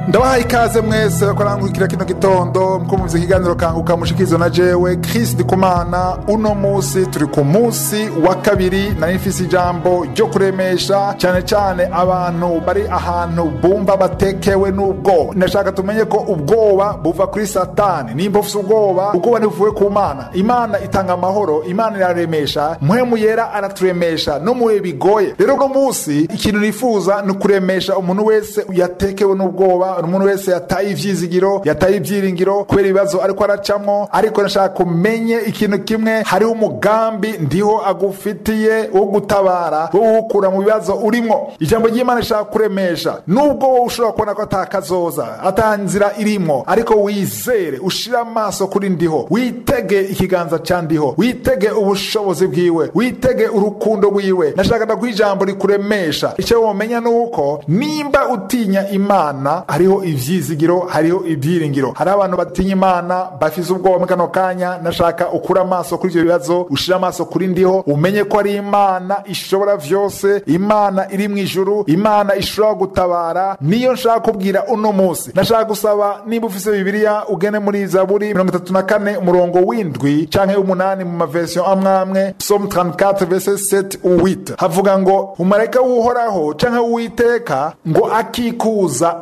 ndabahaye ikaze mwese bakorangurikira kino gitondo mukumvise ikiganiro kanguka mushikizo na jewe Chris Ndikumana uno musi turi ku musi wa kabiri nari mfise ijambo ryo kuremesha cyane cyane abantu bari ahantu bumva batekewe n'ubwoba ndashaka tumenye ko ubwoba buva kuri satani nimba ufise ubwoba ubwoba ntibuvuye ku mana imana itanga amahoro imana iraremesha mpwemu yera araturemesha no mubihe bigoye rero uno musi ikintu nifuza ni ukuremesha umuntu wese yatekewe n'ubwoba umuntu wese yataye ivyizigiro yataye ibyiringiro kubera ibibazo ariko aracamwo ariko nashaka kumenye ikintu kimwe hariho umugambi ndiho agufitiye wo gutabara wo gukura mu bibazo urimwo ijambo ry'imana rishaka kuremesha nubwo wowe ushobora kubona ko atakazoza ata nzira irimwo ariko wizere ushire amaso kuri ndiho witege ikiganza ca ndiho witege ubushobozi bwiwe witege urukundo rwiwe nashaka ndaguha ijambo rikuremesha icyo womenya ni uko nimba utinya imana hariho ivyizigiro hariho ibyiringiro hari abantu batinya imana bafise ubwoba muri kano kanya nashaka ukura amaso kuri ivyo bibazo ushire amaso kuri ndiho umenye ko ari imana ishobora vyose imana iri mu ijuru imana ishobora gutabara niyo nshaka kubwira uno musi nashaka gusaba niba ufise bibiliya ugene muri zaburi mirongo itatu na kane umurongo w'indwi canke w'umunani mu maversion amwamwe psalm 34 verset 7 ou 8 havuga ngo umarayika w'uhoraho canke w'uwiteka ngo akikuza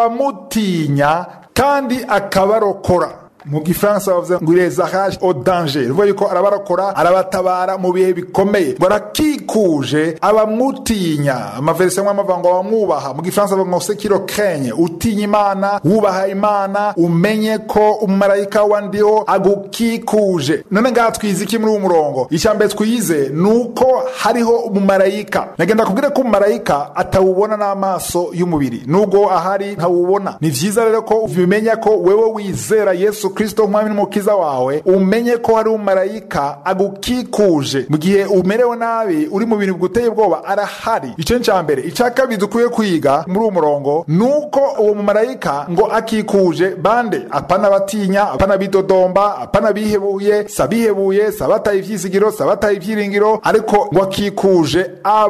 abamutinya kandi akabarokora mu gifaransa bavuze ngo irezahage au danger bivuga yuko arabarokora arabatabara mu bihe bikomeye ngo arakikuje abamutinya amaverisi amwe amavuga ngo abamwubaha mu gifaransa bavuga ngo sekiro kenye utinya imana wubaha imana umenye ko umumarayika wa ndiho agukikuje none ngaha twize iki muri uwo murongo icya mbere twize ni uko hariho umumarayika nagenda kubwira ko umumarayika atawubona n'amaso y'umubiri nubwo ahari ntawubona ni vyiza rero ko ubimenya ko wewe wizera yesu kristo nk'umwami n'umukiza wawe umenye ko hari umumarayika agukikuje mu gihe umerewe nabi uri mu bintu biguteye ubwoba arahari icyo cya mbere icya kabiri dukwiye kwiga muri uwo murongo ni uko uwo mumarayika ngo akikuje bande apana batinya apana bidodomba apana bihebuye sabihebuye sabataye ivyizigiro sabataye ibyiringiro ariko ngo akikuje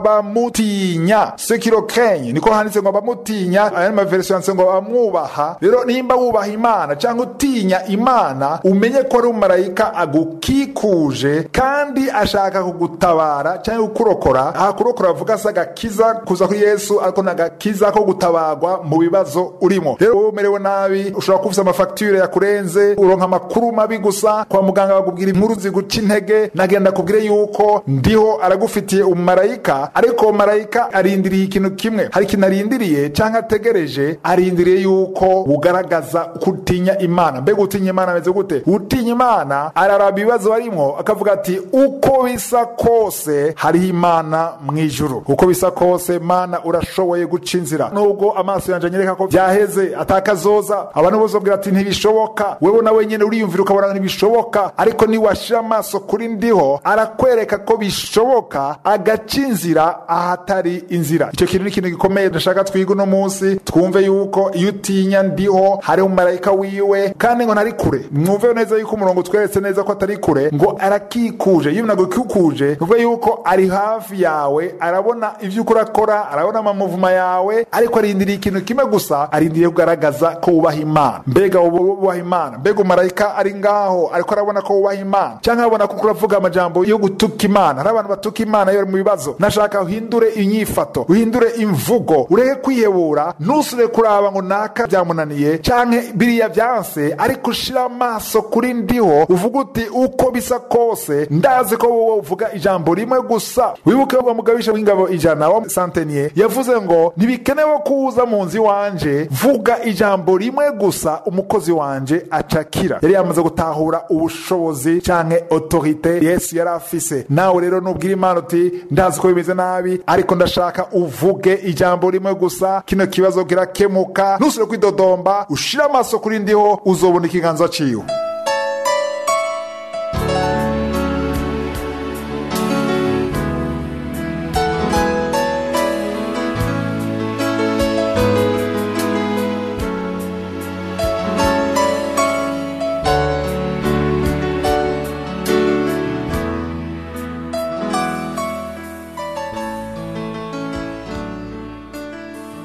abamutinya sekiro kenye niko handitse ngo abamutinya aya maverisiyo yanditse ngo abamwubaha rero nimba wubaha imana cyangwa utinya imana umenye ko ari umumarayika agukikuje kandi ashaka kugutabara cyangwa kukurokora aha kurokora bavuga se agakiza kuza kuri yesu ariko ni agakiza ko gutabarwa mu bibazo urimo rero wowe umerewe nabi ushobora kuba ufite amafagitire yakurenze uronka amakuru mabi gusa kwa muganga bakubwira inkuru ziguca intege nagenda kubwire yuko ndiho aragufitiye umumarayika ariko uwo marayika arindiriye ikintu kimwe hari ikintu arindiriye cyangwa ategereje arindiriye yuko ugaragaza kutinya imana mbega utinya imana ameze gute utinya imana araraba ibibazo barimo akavuga ati uko bisa kose hariho imana mu ijuru uko bisa kose mana urashoboye guca inzira nubwo amaso yanjye anyereka ko byaheze atakazoza abantu bose babwira ati ntibishoboka wewe nawe nyine uriyumvira ukabona ntibishoboka ariko niwashira amaso kuri ndiho arakwereka ko bishoboka agaca inzira ahatari inzira icyo kintu ni ikintu gikomeye ndashaka twiga uno munsi twumve yuko iyo utinya ndiho hariho umumarayika wiwe kandi ngo ntari kure mwumve neza yuko umurongo utweretse neza ko atari kure ngo arakikuje iyo umuntu agukikuje bivuga yuko ari hafi yawe arabona ibyo uko urakora arabona amamuvuma yawe ariko arindiriye ikintu kimwe gusa arindiriye kugaragaza ko wubaha imana mbega wubaha imana mbega umumarayika ari ngaho ariko arabona ko wubaha imana cyangwa arabona ko uravuga amajambo yo gutuka imana hari abantu batuka imana iyo bari mu bibazo nashaka uhindure inyifato uhindure imvugo ureke kwihebura ntusure kuraba ngo naka byamunaniye cyangwa biriya byanse ariko ushira amaso kuri ndiho uvuga uti uko bisa kose ndazi ko wowe uvuga ijambo rimwe gusa wibuke wa mugabisha w'ingabo ijana wa santeniye yavuze ngo ntibikenewe kuza mu nzu iwanje vuga ijambo rimwe gusa umukozi wanje acakira yari yamaze gutahura ubushobozi canke otorite yesu yari afise nawe rero nubwira imana uti ndazi ko bimeze nabi ariko ndashaka uvuge ijambo rimwe gusa kino kibazo kirakemuka ntusubire kwidodomba ushire amaso kuri ndiho uzobona ikiganza ciwe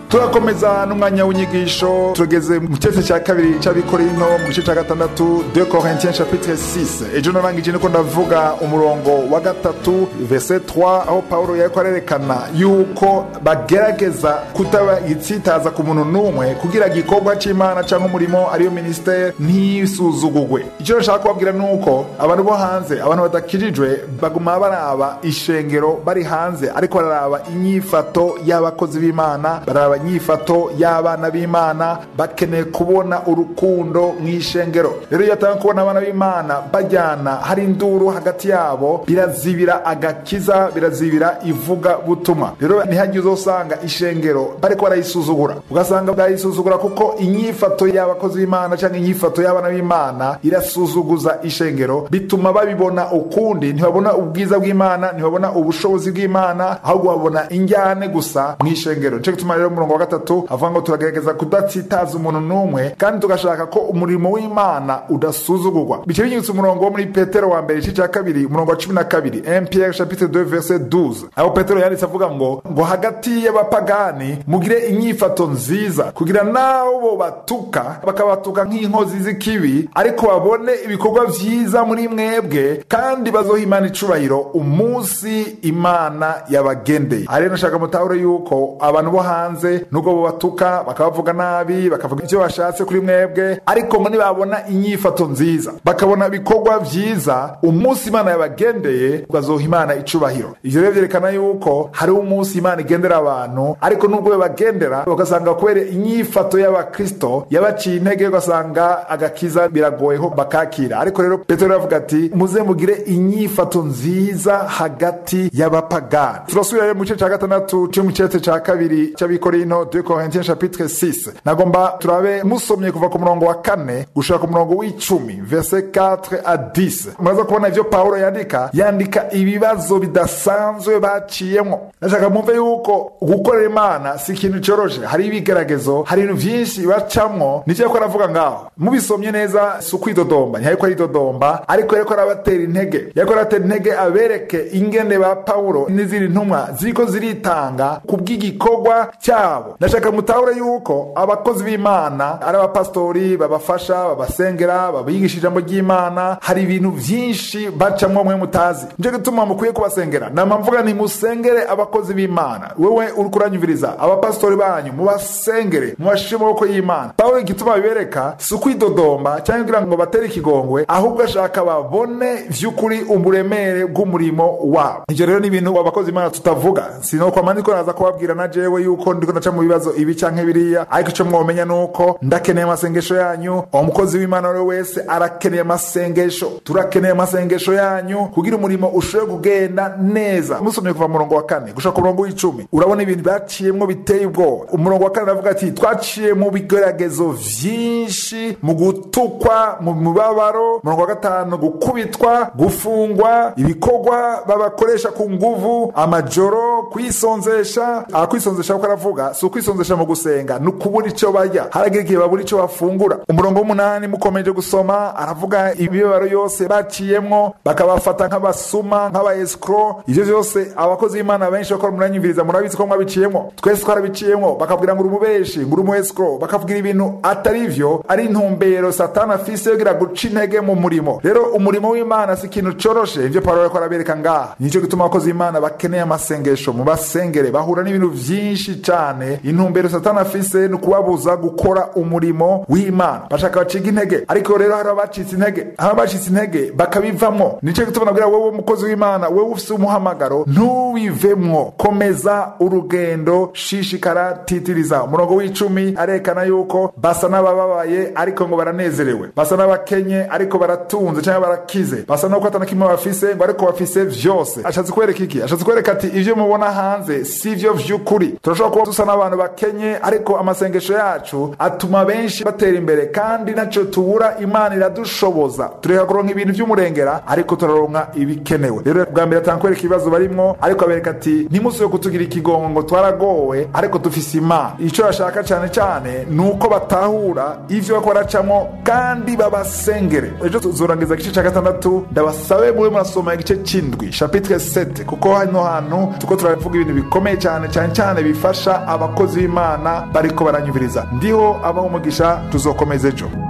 turakomeza n'umwanya w'inyigisho tugeze mu cyese cya kabiri cy'abikorino mu gice cya gatandatu de corintien chapitre 6 ejo narangije niko ndavuga umurongo wa gatatu verse 3 aho pawulo yariko arerekana yuko bagerageza kutaba itsitaza ku muntu n'umwe kugira igikorwa c'imana cyangwa umurimo ariyo ministere ntisuzugugwe icyo nashaka kubabwira ni uko abantu bo hanze abantu badakijijwe baguma baraba ishengero bari hanze ariko bararaba inyifato y'abakozi b'imana bararaba inyifato y'abana b'imana bakeneye kubona urukundo mu ishengero rero iyo atanga kubona abana b'imana bajyana hari induru hagati yabo birazibira agakiza birazibira ivuga butumwa rero ntihagire uzosanga ishengero bariko barayisuzugura ugasanga barayisuzugura kuko inyifato y'abakozi b'imana cyangwa inyifato y'abana b'imana irasuzuguza ishengero bituma babibona ukundi ntibabona ubwiza bw'imana ntibabona ubushobozi bw'imana ahubwo babona injyane gusa mu ishengero nico gituma rero umurongo wa gatatu avuga ngo turagerageza kudatsitaza umuntu n'umwe kandi tugashaka ko umurimo w'imana udasuzugurwa bice binyibutsa umurongo wo muri petero wa mbere igice cya kabiri umurongo wa cumi na kabiri 1 pierre chapitre 2 verset 12 aho petero yanditse avuga ngo ngo hagati y'abapagani mugire inyifato nziza kugira naho bo batuka bakabatuka nk'inkozi z'ikibi ariko babone ibikorwa vyiza muri mwebwe kandi bazoha imana icubahiro umunsi imana yabagendeye aha rero nashaka mutahure yuko abantu bo hanze nubwo bo batuka bakabavuga nabi bakavuga ivyo bashatse kuri mwebwe ariko ngo nibabona inyifato nziza bakabona ibikorwa vyiza umunsi imana yabagendeye bazoha imana icubahiro ivyo rero vyerekana yuko hari umunsi imana igendera abantu ariko nubwo bagendera ugasanga kubera inyifato y'abakristo yabaciye intege ugasanga agakiza biragoye ko bakakira ariko rero petero aravuga ati muze mugire inyifato nziza hagati y'abapagani turasubira rero mu gice cya gatandatu cyo mu cyete cya kabiri cy'abikorino de corintien chapitre 6 nagomba turabe musomye kuva ku murongo wa kane gushaka ku murongo w'icumi verse 4 a 10 muraza kubona ivyo pawulo yandika yandika ibibazo bidasanzwe baciyemwo nashaka mwumve yuko gukorera imana si ikintu cyoroshe hari ibigeragezo hari ibintu vyinshi bacamwo nicyo yariko aravuga ngaho mubisomye neza si ukwidodomba ntiyariko aridodomba ariko yariko arabatera intege yariko arabatera intege abereke ingene ba pawulo n'izindi ntumwa ziriko ziritanga ku bw'igikorwa cyabo ndashaka mutahure yuko abakozi b'imana ari abapasitori babafasha babasengera babigisha ijambo ry'imana hari ibintu vyinshi bacamwo mwe mutazi nico gituma mukwiye kubasengera nama mvuga nti musengere abakozi b'imana wewe uriko uranyumviriza abapasitori banyu mubasengere mubashire amaboko y'imana pawulo igituma bibereka si ukwidodomba cyangwa kugira ngo batere ikigongwe ahubwo ashaka babone vy'ukuri uburemere bw'umurimo wabo ivyo rero ni ibintu abakozi imana tutavuga sinokwama ndiko naza kubabwira na jewe yuko ndiko ndaca mu bibazo ibi canke biriya ariko ico mwomenya nuko ndakeneye amasengesho yanyu umukozi w'imana we wese arakeneye amasengesho turakeneye amasengesho yanyu kugira umurimo ushobore kugenda neza musomye kuva murongo wa kane gushaka ku murongo w'icumi urabona ibintu baciyemwo biteye ubwoba umurongo wa kane aravuga ati twaciye mu bigeragezo vyinshi mu gutukwa mu mibabaro umurongo wa gatanu gukubitwa gufungwa ibikorwa babakoresha ku nguvu amajoro kwisonzesha akwisonzesha kuko aravuga si ukwisonzesha mu gusenga ni ukubura ico barya haragira igihe babura ico bafungura umurongo w'umunani mukomeje gusoma aravuga imibabaro yose baciyemwo bakabafata nk'abasuma nk'abaescro ivyo vyose abakozi b'imana benshi bakora muranyumviriza murabizi ko mwabiciyemwo twese twarabiciyemwo bakabwira ngo uri umubeshi ngo uri umuescro bakavugira ibintu atari vyo ari intumbero satani afise yogira guca intege mu murimo rero umurimo w'imana si ikintu coroshe ivyo pawulo ariko arabereka ngaha nico gituma abakozi b'imana bakeneye amasengesho mu basengere bahura n'ibintu vyinshi cane intumbero satani afise ni ukubabuza gukora umurimo w'imana bashaka baciga intege ariko rero hari abacitse intege hari abacitse intege bakabivamwo nico gituma nabwira wewe umukozi w'imana wewe ufise umuhamagaro ntubivemwo komeza urugendo shishikara titiriza umurongo w'icumi arekana yuko basa n'abababaye ariko ngo baranezerewe basa n'abakenye ariko baratunze cyangwa barakize basa n'uko atana kimwe bafise ngo ariko bafise vyose ashatse kwereka iki ashatse kwereka ati ivyo mubona hanze si vyo vy'ukuri turashobora kuba dusa n'abantu bakenye ariko amasengesho yacu atuma benshi batera imbere kandi naco tubura imana iradushoboza tureka kuronka ibintu vy'umurengera ariko turaronka ibikenewe rero bwa mbere atanga kwereka ibibazo barimwo ariko abereka ati ntimusuye kutugira ikigongo ngo twaragowe ariko dufise imana ico bashaka cane cane ni uko batahura ivyo bariko baracamwo kandi babasengere ejo tuzorangiza igice ca gatandatu ndabasabe mube murasoma igice c'indwi chapitre 7 kuko hano hantu tuko turavuga ibintu bikomeye cyane cyane cyane bifasha abakozi b'imana bariko baranyumviriza ndiho abaho umugisha tuzokomeza ejo